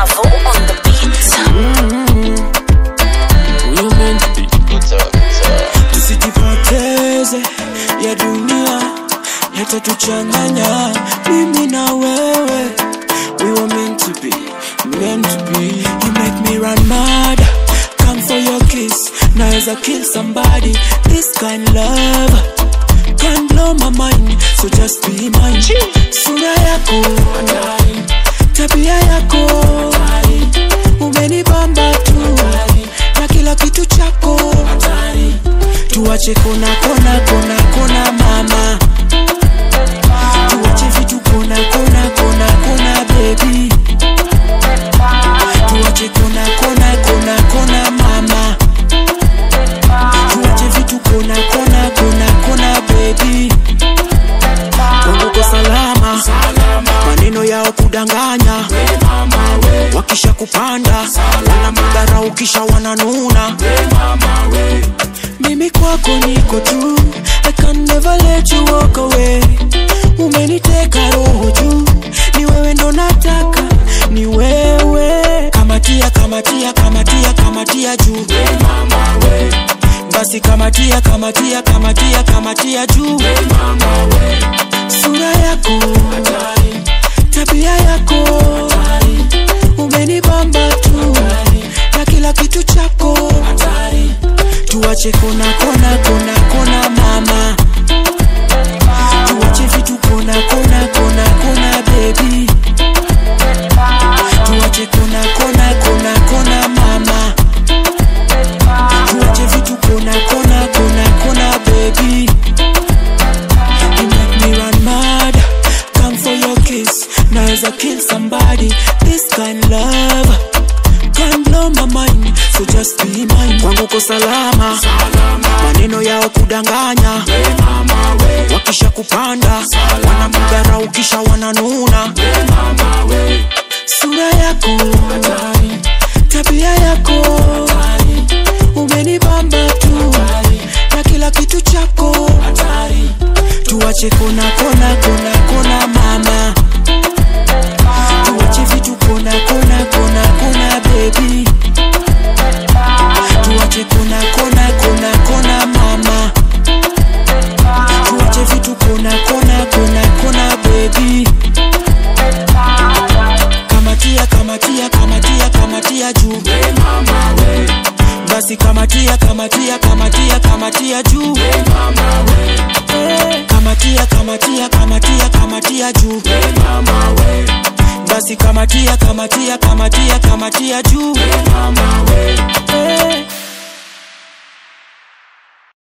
Mavo on the beat. You meant to be tusijipoteze ya dunia yatatuchanganya mimi na wewe we were meant to be meant to be you make me run mad come for your kiss naweza kill somebody this kind love can blow my mind so just be mine sura yako tabia yako umenibamba tu na kila kitu chako tuache kona kona kona kona mama tuache vitu kona kona kona kona baby tuache kona kona kona kona mama tuache vitu kona kona kona kona baby wanguko salama maneno yao kudanganya wakisha kupanda wanamudara ukisha wananuna mimi kwako niko tu I can never let you walk away umeniteka roho juu ni wewe ndo nataka ni wewe kamatia kamatia kamatia kamatia juu basi kamatia kamatia kamatia kamatia juu sura yako tabia yako umenibamba tu na kila kitu chako tuache kona kona kona kona mama tuache vitu kona kona kona kona baby tuache kona kona kona kona mama tuache vitu kona kona kona kona baby you make me run mad come for your kiss naweza kill somebody this kind love can blow my mind so just be mine kwangu ko salama maneno yao kudanganya wakisha kupanda wanamudhara ukisha wananuna sura yako tabia yako umenibamba tu na kila kitu chako tuache kona kona kona kona mama tuache vitu kona kona kona kona baby tuache kona kona kona kona mama tuache vitu kona kona kona kona baby kamatia kamatia kamatia kamatia juu basi kamatia kamatia kamatia kamatia juu kamatia kamatia kamatia kamatia juu basi kamatia kamatia kamatia kamatia juu